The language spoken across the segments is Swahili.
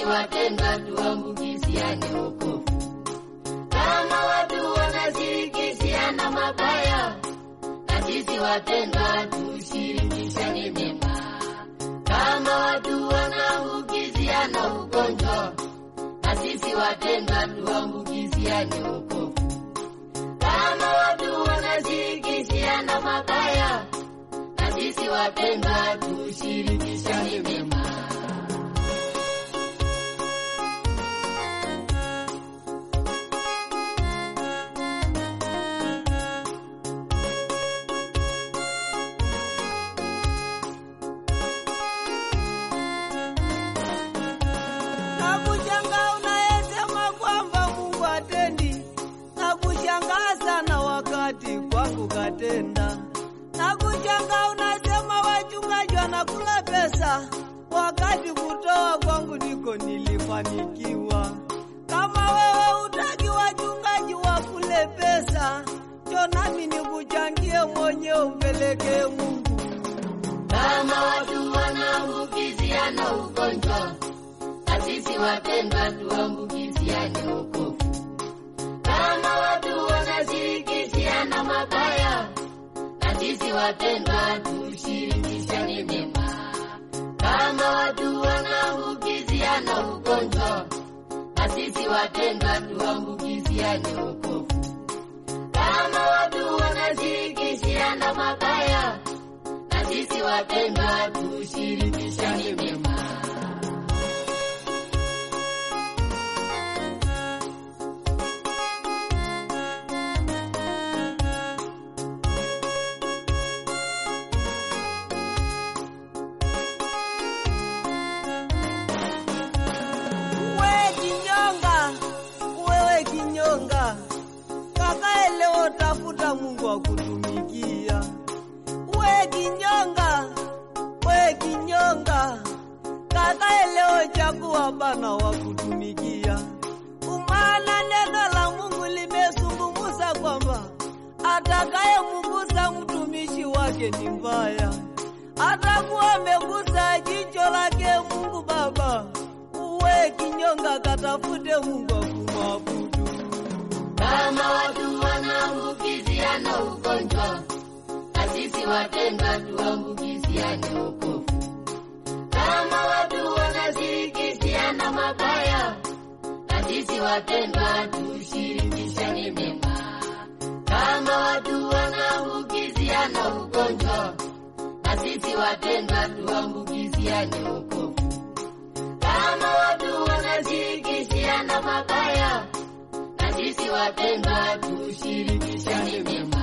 wapendwa, tuambukiziane wokovu. Kama watu wanashirikishiana mabaya, na sisi wapendwa, tushirikishane mema. Kama watu wanaambukiziana ugonjwa, na sisi wapendwa, tuambukiziane wokovu. Kama watu wanashirikishiana mabaya, na sisi wapendwa, tushirikishane mema. Nakushangaa unayesema kwamba Mungu atendi, nakushangaa sana wakati kwangu katenda. Nakushangaa unasema wachungaji wanakula pesa, wakati kutoa kwangu ndiko nilifanikiwa. Kama wewe utaki wachungaji wakule pesa, cho nami nikuchangie mwenyewe umpelekee Mungu. Kama watu wanaambukiziana ugonjwa, na sisi wapendwa, tuambukiziane wokovu. Kama watu wanashirikishiana mabaya, na sisi wapendwa, tushirikishane mema. Kama watu wanaambukiziana ugonjwa, na sisi wapendwa, tuambukiziane wokovu. Kama watu wanashirikishiana mabaya, na sisi wapendwa, tushirikishane mema. Wewe kinyonga, wewe kinyonga, kakae leo tafuta Mungu akutumikia. Wewe kinyonga, wewe kinyonga, kakae leo chagua bana wa kutumikia. Umana neno la Mungu limesungumuza kwamba atakaye mgusa mtumishi wake ni mbaya, atakuwa amegusa jicho lake Mungu Baba. Uwe kinyonga, katafute Mungu akumwabudu. Kama watu wanaambukiziana ugonjwa, na sisi wapendwa, tuambukiziane wokovu. Kama watu wanashirikishiana mabaya, na sisi wapendwa, tushirikishane mema. Kama watu wanaambukiziana ugonjwa, na sisi wapendwa, tuambukiziane wokovu. Kama watu wanashirikishiana mabaya, na sisi wapendwa, tushirikishane mema.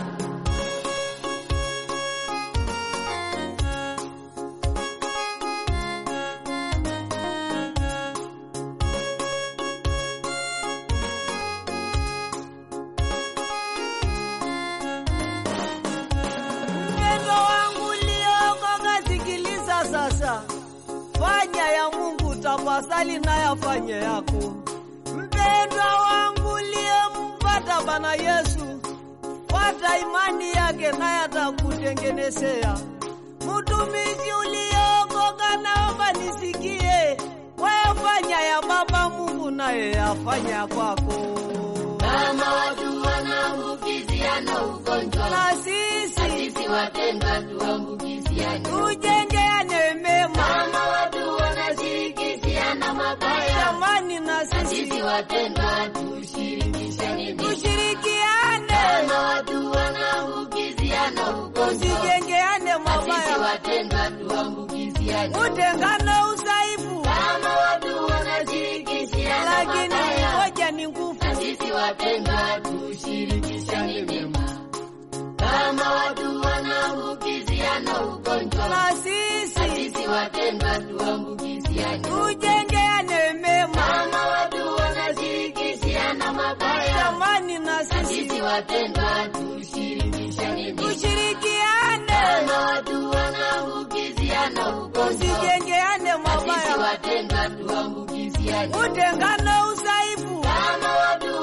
Mpendo wangu liokoka, sikiliza sasa, fanya ya Mungu tafasali na yafanye yako. Mpendwa wangu liyempata Bwana Yesu, fata imani yake naye atakutengenezea. Mtumishi uliokoka, naomba nisikie, wewe fanya ya Baba Mungu naye yafanya ya kwako. Kama watu wanaambukiziana ugonjwa, Na na sisi sisi wapendwa, tuambukiziane. tujengeane mema, Kama watu wanashirikishiana mabaya, jamani, na na sisi sisi wapendwa, tushirikishane mema. tushirikiane, Kama watu wanaambukiziana ugonjwa, tusijengeane na sisi mabaya, wapendwa, tuambukiziane. utengano udhaifu, Kama watu wanashirikishiana lakini mabaya, moja ni nguvu. na sisi wapendwa, tushirikishane mema. Kama watu wanaambukiziana ugonjwa, Na na sisi sisi wapendwa, tuambukiziane. tujengeane mema, Kama watu wanashirikishiana mabaya, jamani, na na sisi sisi wapendwa, tushirikishane mema. tushirikiane, Kama watu wanaambukiziana ugonjwa, tusijengeane na sisi mabaya, wapendwa, tuambukiziane. utengano udhaifu, Kama watu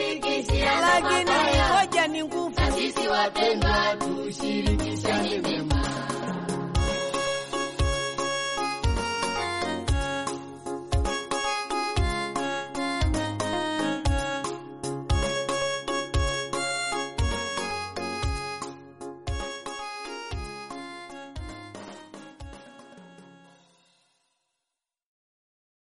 wanashirikishiana lakini mabaya, moja ni nguvu. na sisi wapendwa, tushirikishane mema.